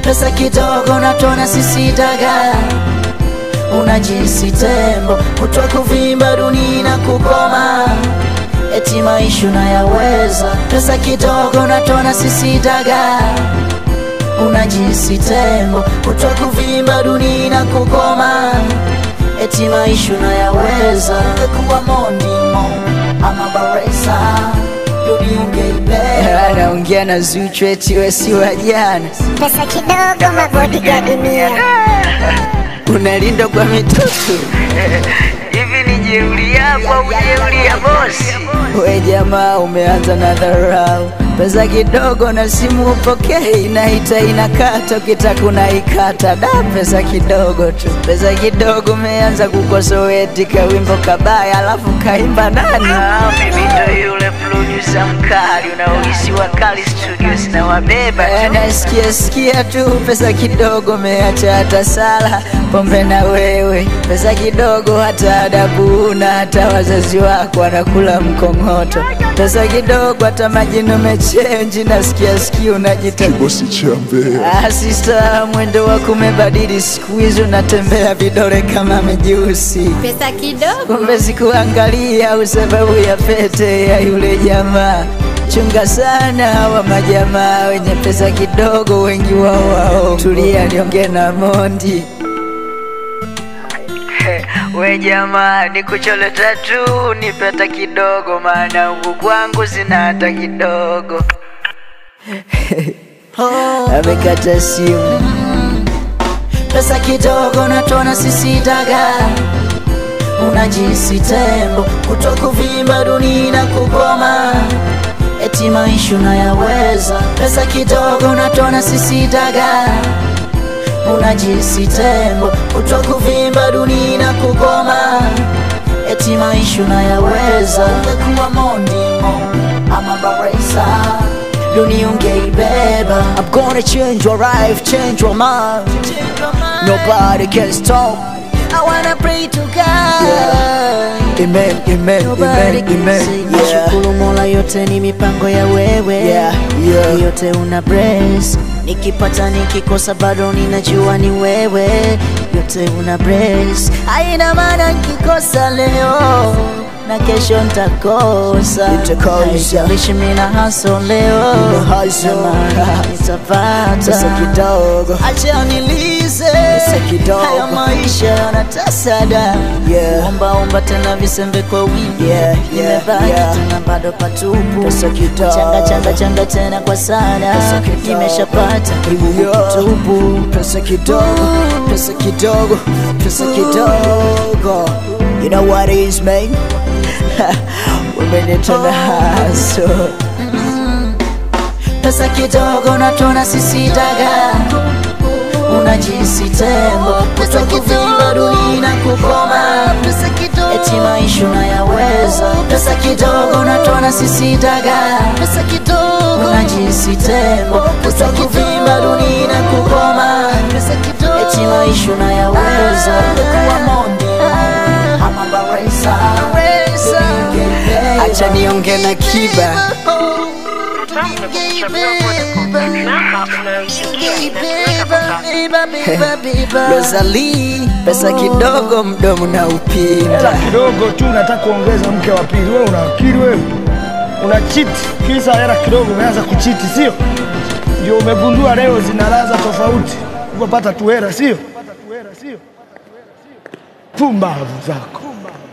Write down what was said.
pesa kidogo natona sisi daga unajisi tembo kutwa kuvimba duni na kukoma eti maisha unayaweza pesa kidogo natona sisi daga unajisi tembo kutwa kuvimba duni na kukoma eti maisha unayaweza kuwa mondimo ama baresa anaongea na Zuchu eti we si wa jana, Pesa kidogo mabodyguard mia. unalindwa kwa mitutu hivi ni jeuri yako au jeuri ya bosi? We jamaa, umeanza na dharau, pesa kidogo na simu upokei, inaita inakata, ukitaka unaikata. Da, pesa kidogo tu, pesa kidogo. Umeanza kukosoweti kawimbo kabaya, alafu kaimba nani? Mimi ndo yule producer mkali unaohisi wakali studios na wabeba tu. Nasikia sikia tu, pesa kidogo, umeacha hata sala, pombe na wewe, pesa kidogo, hata adabu una, hata wazazi wako wanakula mkongoto. Pesa kidogo, hata majina umechenji, nasikia sikia unajita Kibosi cha Mbeya. Ah, sista, mwendo wako umebadili, siku hizi unatembea vidole kama mijusi. Pesa kidogo. Kumbe sikuangalia usababu ya pete ya yule jamaa. Chunga sana hawa majamaa wenye pesa kidogo, wengi wao wao. Tulia niongee na Mondi. We jamaa, nikuchole tatu nipe hata kidogo, maana huku kwangu sina hata kidogo. Amekata simu. Pesa kidogo natona sisi daga unajisi tembo kutokuvimba duni na kugoma eti maisha unayaweza pesa kidogo natona sisi daga unajisi tembo kutokuvimba duni na kugoma eti maisha unayaweza ungekuwa mondimo ama baresa duni ungeibeba I'm gonna change your life, change your mind Nobody can stop I wanna pray to God Amen, amen, amen, amen yeah. Nashukuru Mola, yote ni mipango ya wewe yeah, yeah. Yote una bless Nikipata nikikosa bado ninajua ni wewe Yote una bless Haina maana nikikosa leo na kesho nitakosa Haijalishi mimi na hustle leo hustle. Naamini nitapata Pesa kidogo. Acha nilize kidogo. haya maisha yanatasada Yeah. omba omba tena visembe kwa wingi Yeah, yeah, nimebaki yeah. tena bado patupu Pesa kidogo. changa changa changa tena kwa sana Pesa kidogo. nimeshapata kibubu Yeah. kitupu Pesa kidogo, pesa kidogo, pesa kidogo. You know what it is, man? umenita na haso pesa kidogo natona sisi daga unajisi tembo kutwa kuvimba duni na kukoma eti maisha unayaweza pesa kidogo natona sisi daga unajisi tembo kutwa kuvimba duni na kukoma eti maisha unayaweza kuwa mondi ama baresa acha niongee na kiba Rosalie, pesa kidogo mdomo na hela upinda kidogo tu unataka kuongeza mke wa pili. Wewe una akili wewe? Una chiti kisa hela kidogo, umeanza kuchiti, sio? Ndio umegundua leo zina ladha tofauti, upopata tu hela, sio? Pumbavu zako.